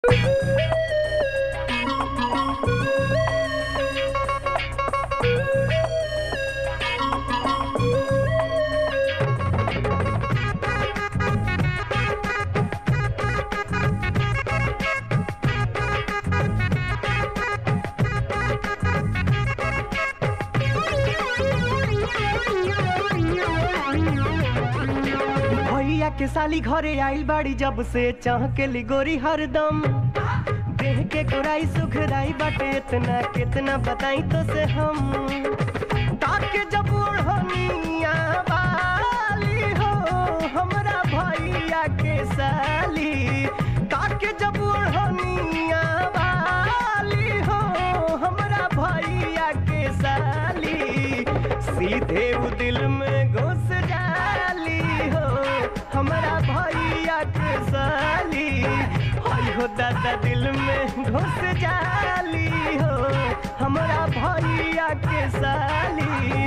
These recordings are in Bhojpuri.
भैया के साली घरे आइल बाड़ी जब से चाह के लिगोरी हरदम देह के गोराई सुखराई बाटे इतना कितना बताई तो से हम ताके जब ओढ़निया वाली हो हमरा भैया के साली ताके जब ओढ़निया वाली हो हमरा भैया के साली सीधे उ दिल में घुस जाली हो हमरा भैया के साली हाय हो दादा दिल में घुस जाली हो हमरा भैया के साली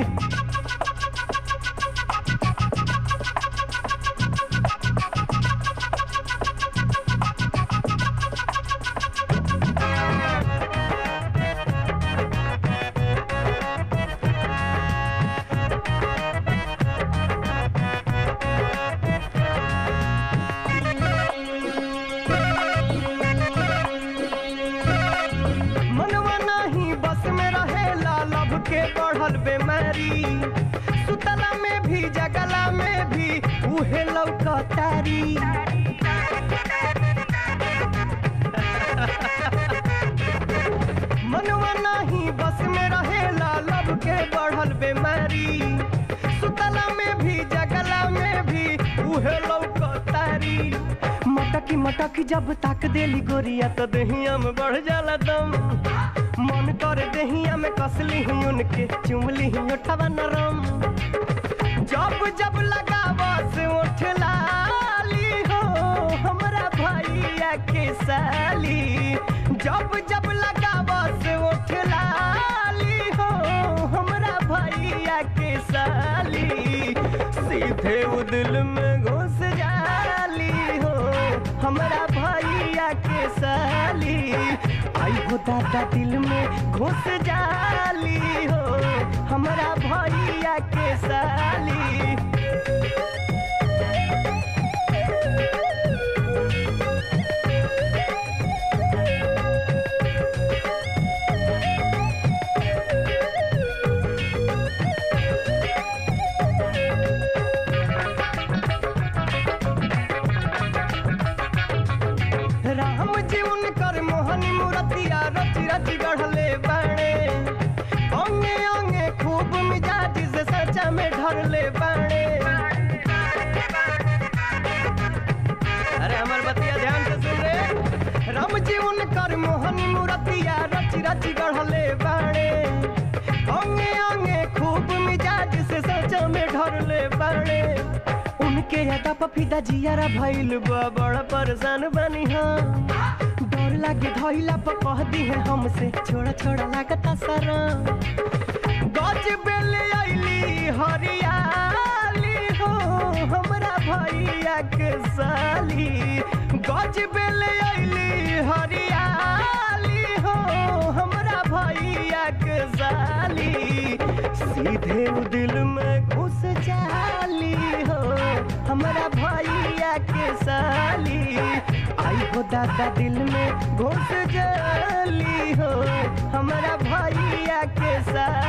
मनवा नाही बस में रहेला लब के बढ़ल बेमारी सुतला में भी जगला में भी उहे लौकतारी मनवा नाही बस में रहेला लब के बढ़ल बेमारी सुतला में भी जगला में भी उहे लौकतारी मटकी मटकी जब ताक देली गोरिया तो दहिया में बढ़ जाला दम मन कर दहिया में कसली ही उनके चुमली ही उठवा नरम जब जब लगावा से उठ लाली हो हमरा भैया के साली जब जब लगावा से उठ लाली हो हमरा भैया के साली सीधे उ दिल में घुस जाली हो हमरा भैया के साली आई हो दादा दिल में घुस जाली हो हमरा भैया के साली राम जी उनकर मोहनी मूर्तिया रच रच गढ़ले बाणे अंगे अंगे खूब मिजाज से सचा में ढरले बाणे अरे हमर बतिया ध्यान से सुन रे राम जी उनकर मोहनी मूर्तिया रच रच गढ़ले बाणे अंगे अंगे खूब मिजाज से सचा में ढरले बाणे उनके यादा पफीदा जियारा भइल बा बड़ा परेशान बनी हम डर लागे धइला पर कह दी है हमसे छोड़ा छोड़ा लागता सारा गज बेले आइली हरियाली हो हमरा भैया के साली गज बेले आइली हरियाली हो हमरा भैया के साली सीधे उ दिल में घुस जाली हो हमरा भैया के साली आई हो दादा दिल में घुस जाली हो हमरा भैया के साली